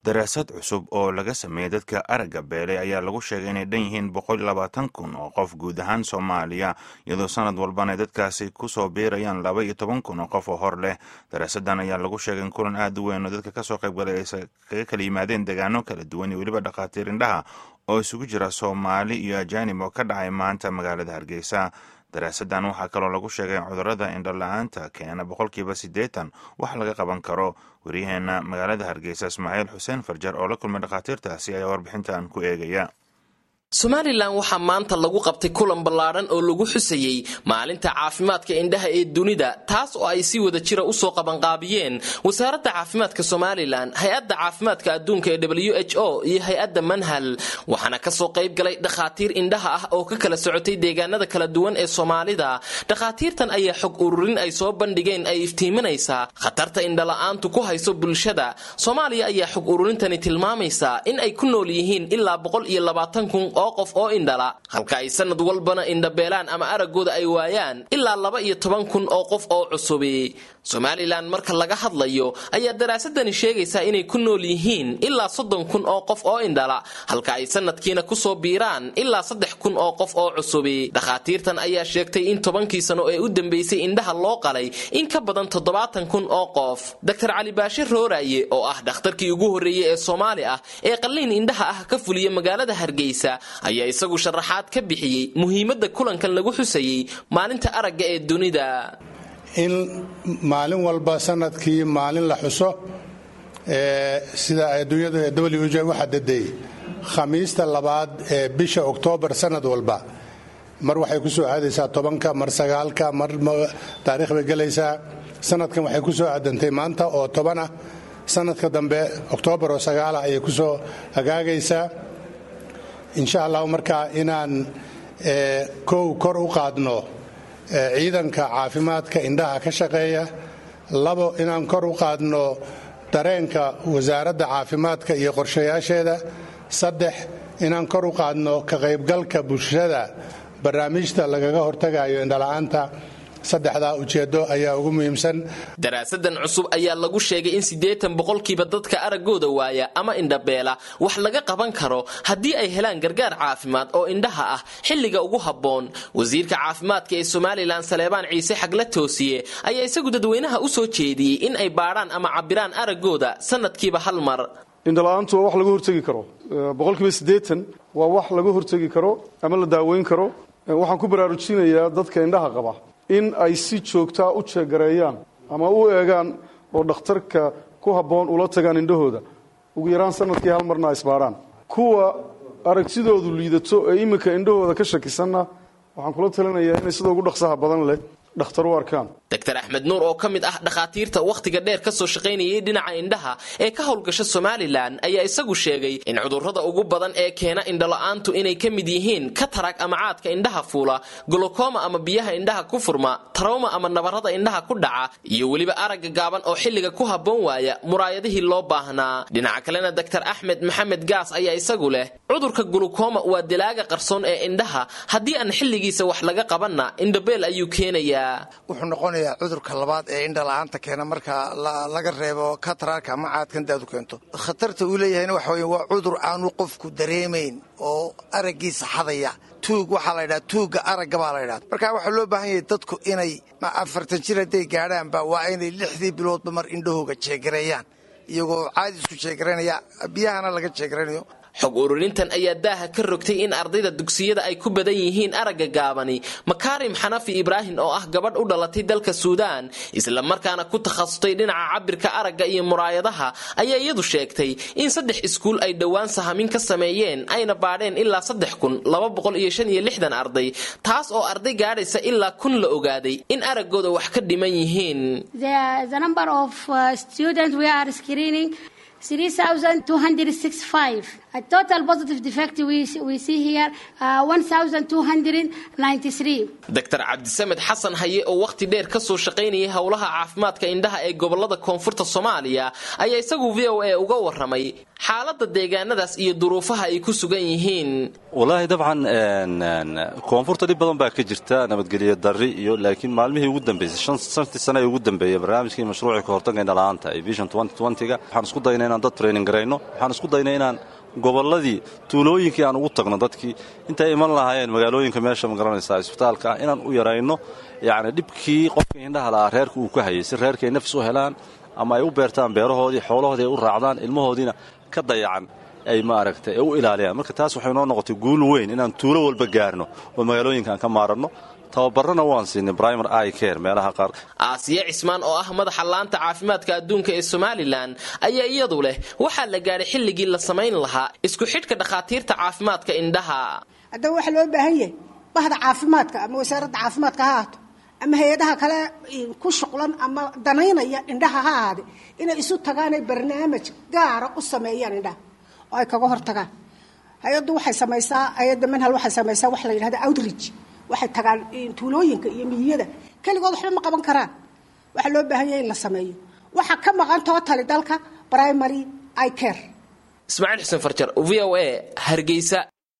daraasad cusub oo laga sameeyey dadka aragga beelay ayaa lagu sheegay inay dhan yihiin boqol labaatan kun oo qof guud ahaan soomaaliya iyadoo sanad walbana dadkaasi kusoo biirayaan laba iyo toban kun oo qof oo hor leh daraasadan ayaa lagu sheegay in kulan aad u weyn oo dadka kasoo qaybgalay ay kaga kala yimaadeen deegaano kala duwan iyo weliba dhakhaatiir indhaha oo isugu jira soomaali iyo ajaanib oo ka dhacay maanta magaalada hargeysa daraasadan waxaa kaloo lagu sheegay in cudurada indhola-aanta keena boqolkiiba siddeetan wax laga qaban karo waryaheena magaalada hargeysa ismaaciil xuseen farjar oo la kulmay dhakhaatiirtaasi ayaa warbixintan ku eegaya somalilan waxaa maanta lagu qabtay kulan ballaadhan oo lagu xusayey maalinta caafimaadka indhaha ee dunida taas oo ay si wada jira usoo qabanqaabiyeen wasaaradda caafimaadka somalilan hay-adda caafimaadka adduunka ee w h o iyo hay-adda manhal waxaana kasoo qayb galay dhakhaatiir indhaha ah oo ka kala socotay deegaanada kala duwan ee soomaalida dhakhaatiirtan ayaa xog ururin ay soo bandhigeen ay iftiiminaysaa khatarta indhala-aantu ku hayso bulshada soomaaliya ayaa xog ururintani tilmaamaysaa in ay ku nool yihiin ilaa boqol iyo labaatan kun oo qof oo indhala halka ay sanad walbana indhabeelaan ama araggooda ay waayaan ilaa laba iyo toban kun oo qof oo cusubi somalilan marka laga hadlayo ayaa daraasadani sheegaysaa inay ku nool yihiin ilaa soddon kun oo qof oo indhala halka ay sanadkiina kusoo biiraan ilaa saddex kun oo qof oo cusubi dhakhaatiirtan ayaa sheegtay in tobankii sano ee u dambeysay indhaha loo qalay in ka badan toddobaatan kun oo qof doctor cali baashir rooraye oo ah dhakhtarkii ugu horreeyey ee soomaali ah ee qalliin indhaha ah ka fuliya magaalada hargeysa ayaa isagu sharaxaad ka bixiyey muhiimadda kulankan lagu xusayey maalinta aragga ee dunida in maalin walba sanadkii maalin la xuso sida adduunyadu ee w j u xadaday khamiista labaad ee bisha oktoobar sanad walba mar waxay ku soo aadaysaa tobanka mar sagaalka mar taarikh bay gelaysaa sanadkan waxay ku soo aadantay maanta oo tobanah sanadka dambe oktoobar oo sagaalah ayay ku soo hagaagaysaa insha allahu markaa inaan kow kor u qaadno ciidanka caafimaadka indhaha ka shaqeeya labo inaan kor u qaadno dareenka wasaaradda caafimaadka iyo qorshayaasheeda saddex inaan kor u qaadno ka qaybgalka bulshada barnaamijta lagaga hortagayo indhala-aanta saddexdaa ujeedo ayaa ugu muhiimsan daraasadan cusub ayaa lagu sheegay in siddeetan boqolkiiba dadka araggooda waaya ama indhabeela wax laga qaban karo haddii ay helaan gargaar caafimaad oo indhaha ah xilliga ugu habboon wasiirka caafimaadka ee somalilan saleebaan ciise xagla toosiye ayaa isagu dadweynaha u soo jeediyey in ay baadhaan ama cabbiraan araggooda sanadkiiba hal mar indhala-aantu waa wax laga hortegi karo boqolkiiba siddeetan waa wax laga hortegi karo ama la daaweyn karo waxaan ku baraarujinayaa dadka indhaha qaba in ay si joogtaa u jeegareeyaan ama u eegaan oo dhakhtarka ku habboon ula tagaan indhahooda ugu yaraan sanadkii hal marna isbaadhaan kuwa aragtidoodu liidato ee iminka indhahooda ka shakisanna waxaan kula talinayaa inay sida ugu dhaqsaha badan leh dhakhtar u arkaan doctor axmed nuur oo ka mid ah dhakhaatiirta wakhtiga dheer ka soo shaqaynayay dhinaca indhaha ee ka howlgasha somalilan ayaa isagu sheegay in cudurrada ugu badan ee keena indhala-aantu inay ka mid yihiin katarag ama caadka indhaha fuula golokoma ama biyaha indhaha ku furma tarawma ama nabarrada indhaha ku dhaca iyo weliba aragga gaaban oo xilliga ku habboon waaya muraayadihii loo baahnaa dhinaca kalena doctor axmed maxamed gaas ayaa isagu leh cudurka golokoma waa dilaaga qarsoon ee indhaha haddii aan xilligiisa wax laga qabanna indhabeel ayuu keenaya wuxuu noqonayaa cudurka labaad ee indhala-aanta keena marka laga reebo katararka ama caadkan daadu keento khatarta uu leeyahayna waxa wey waa cudur aanu qofku dareemayn oo araggiisa xadaya tuug waxaa la ydhaha tuugga aragga baa la ydhaha marka waxaa loo baahan yahay dadku inay afartan jir hadday gaadhaanba waa inay lixdii biloodba mar indhahooga jeegareeyaan iyagoo caadi isku jeegaranaya biyahana laga jeegaranayo xog ururintan ayaa daaha ka rogtay in ardayda dugsiyada ay ku badan yihiin aragga gaabani makaarim xanafi ibraahim oo ah gabadh u dhalatay dalka suudaan isla markaana ku takhasustay dhinaca cabirka aragga iyo muraayadaha ayaa iyadu sheegtay in saddex iskuul ay dhowaan sahamin ka sameeyeen ayna baadheen ilaa saddex kun laba boqol iyo shan iyo lixdan arday taas oo arday gaadhaysa ilaa kun la ogaaday in araggooda wax ka dhiman yihiin 3,265. A total positive defect we, we see here uh, 1,293. doctor cabdisamed xasan haye oo wakhti dheer ka soo shaqaynayay howlaha caafimaadka indhaha ee gobolada koonfurta soomaaliya ayaa isagu v o a uga waramay xaalada deegaanadaas iyo duruufaha ay ku sugan yihiin wallaahi dabcan koonfurta dhib badan baa ka jirta nabadgelyo dari iyo laakiin maalmihii ugu dambeysay shantii sane ee ugu dambeeyey barnaamijkii mashruucii kahortagga indhala'aanta ee vision ga waxaan isku daynay inaan dad training garayno waxaan isku daynay inaan gobolladii tuulooyinkii aan ugu tagno dadkii intay iman lahaayeen magaalooyinka meesha magaranaysa isbitaalka ah inaan u yarayno yacni dhibkii qofka indhaha la'aa reerka uu ka hayay si reerka ay nafis u helaan ama ay u beertaan beerahoodii xoolahoodii ay u raacdaan ilmahoodiina ka dayacan ay maaragtay u ilaaliyaan marka taas waxay noo noqotay guul weyn inaan tuulo walba gaarno oo magaalooyinkaan ka maaranno tababarana waan siinay brimer i care meelaha qaar aasiya cismaan oo ah madaxa laanta caafimaadka adduunka ee somalilan ayaa iyadu leh waxaa la gaadhay xilligii la samayn lahaa isku xidhka dhakhaatiirta caafimaadka indhaha haddaba waxaa loo baahan yahay bahda caafimaadka ama wasaaradda caafimaadka ha ahaato ama hay-adaha kale ku shuqlan ama danaynaya indhaha ha ahaade inay isu tagaanay barnaamij gaara u sameeyaan indhaha oo ay kaga hortagaan hay-addu waxay samaysaa hay-adda manhal waxay samaysaa waxa la yidhahda outreach waxay tagaan tuulooyinka iyo miyiyada keligood waxba ma qaban karaan waxaa loo baahan yahay in la sameeyo waxaa ka maqan tootali dalka primary i care ismaaciil xuseen farjar v o a hargeysa